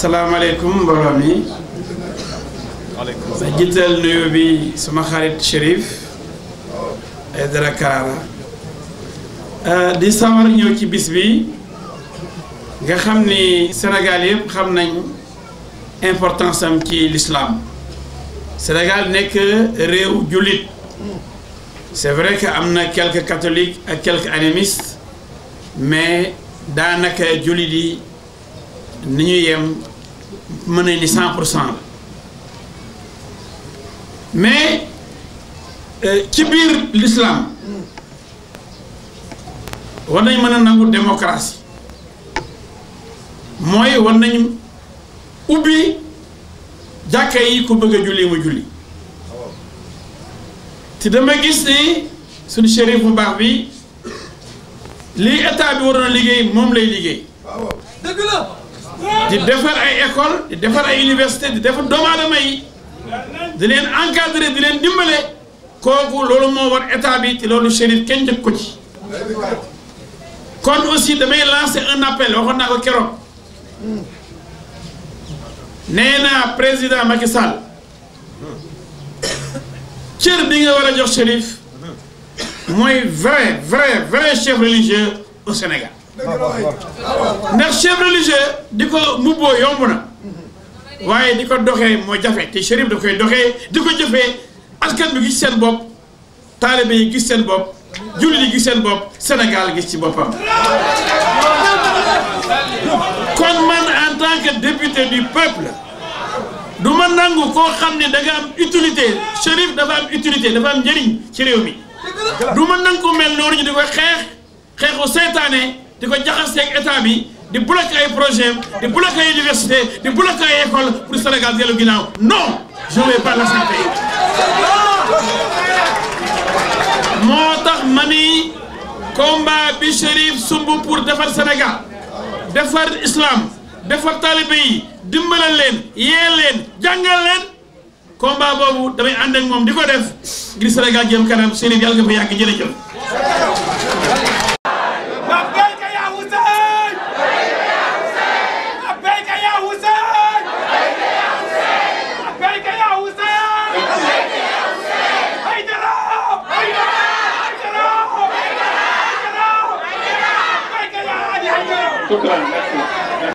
salaamaaleykum mbooloo mi ma jiital nuyu bi sama xarit Chérif Aïdara Karara di sawar ñëw ci bis bi nga xam ni Sénégal yëpp xam nañ importance am ci l'islam Sénégal nekk réew jullit c'est vrai que am na quelques catholiques ak quelques animistes mais daanaka jullit yi ni ñu yem mën nañ ni cent pour cent la mais ci biir l'islam war nañ mën a nangu démocratie mooy war nañ ubbi jàkka yi ku bëgg a julli mu julli te dama gis ni suñu shérif bu baax bi lii état bi waroon a liggéey moom lay liggéey dëgg la. di defar ay école di defar ay université di defar doomu aadama yi di leen encadrer di leen dimbale kooku loolu moo war état bi te loolu shérif kenn njëkk ko ci kon aussi damay lancer un appel waxoon naa ko keroog nee naa président Macky Sall cër bi nga war a jox shérif mooy vrai vrai vrai chef religieux au Sénégal ndax chef religieux di ko mubboo yomb na waaye di ko doxee moo jafe te shérif da koy doxee di ko jëfee askan bi gis seen bopp taalibe yi gis seen bopp jullit yi gis seen bopp Sénégal gis ci boppam kon man en tant que député du peuple du ma nangu koo xam ne da nga am utilité shérif dafa am utilité dafa am njëriñ ci réew mi du ma nangu ko mel noonu ñu di ko xeex xeexu seytaane di ko jaxaseeg état bi di bloquer ay projet di bloquer ay université di bloquer ay école pour Sénégal dellu ginnaaw non je vais pas l'accepter moo tax ma ni combat bi Chérif sumb pour defar Sénégal defar islam defar talibé yi dimbalal leen yee leen jàngal leen combat boobu damay ànd ak moom di ko def ngir Sénégal jëm kanam Chérif yàlla nga fa yàgg jërëjëf. لبيك يا حسين لبيك يا حسين لبيك يا حسين هيدرا هيدرا هيدرا لبيك يا علي هيدرا